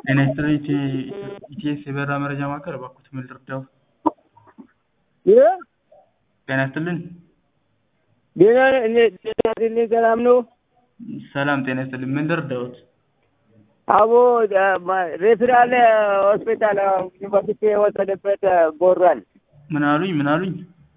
ጤና ይስጥልኝ ኢቲኤስ የበረራ መረጃ ማዕከል እባክዎት ምን ልርዳዎ? ይህ ጤና ይስጥልኝ ጤና ጤና ሰላም ነው? ሰላም ጤና ይስጥልኝ ምን ልርዳዎት? አቦ ሬፍራል ሆስፒታል ዩኒቨርሲቲ የወሰደበት ቦራን ምን አሉኝ ምን አሉኝ?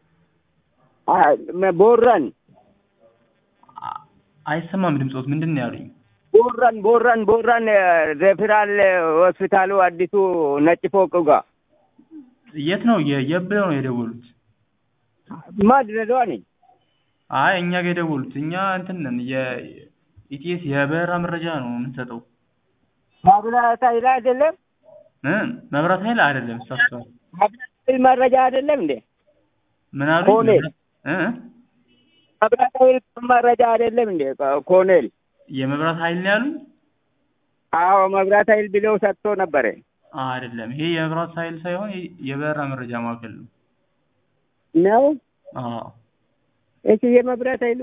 ቦራን አ- አይሰማም ድምፆት ምንድን ነው ያሉኝ? ቦራን ቦራን ቦራን ሬፍራል ሆስፒታሉ አዲሱ ነጭ ፎቅ ጋር የት ነው የ- የት ብለው ነው የደወሉት? ማድረዷ ነኝ። አይ እኛ ጋር የደወሉት እኛ እንትን ነን የኢቲኤስ የበረራ መረጃ ነው የምንሰጠው ማብራት ኃይል አይደለም እ መብራት ኃይል አይደለም ተሳስተዋል ማብራት ኃይል መረጃ አይደለም እንዴ? ምን አሉኝ? ኮኔል። እ ማብራት ኃይል መረጃ አይደለም እንዴ? ኮኔል የመብራት ኃይል ነው ያሉኝ? አዎ መብራት ኃይል ብለው ሰጥቶ ነበረ። አይደለም ይሄ የመብራት ኃይል ሳይሆን የ- የበረራ መረጃ ማዕከል ነው። ነው አዎ እሺ የመብራት ኃይሉ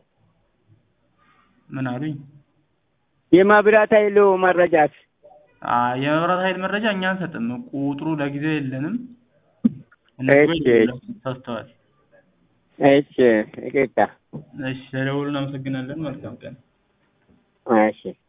ምን አሉኝ? የመብራት ኃይሉ መረጃት አይ የመብራት ኃይል መረጃ እኛ አንሰጥም። ቁጥሩ ለጊዜው የለንም። እነሱ ጋር እሺ። ይደውላሉ። ተሳስተዋል። እሺ ይቅርታ እሺ ስለደወሉ እናመሰግናለን። መልካም ቀን። እሺ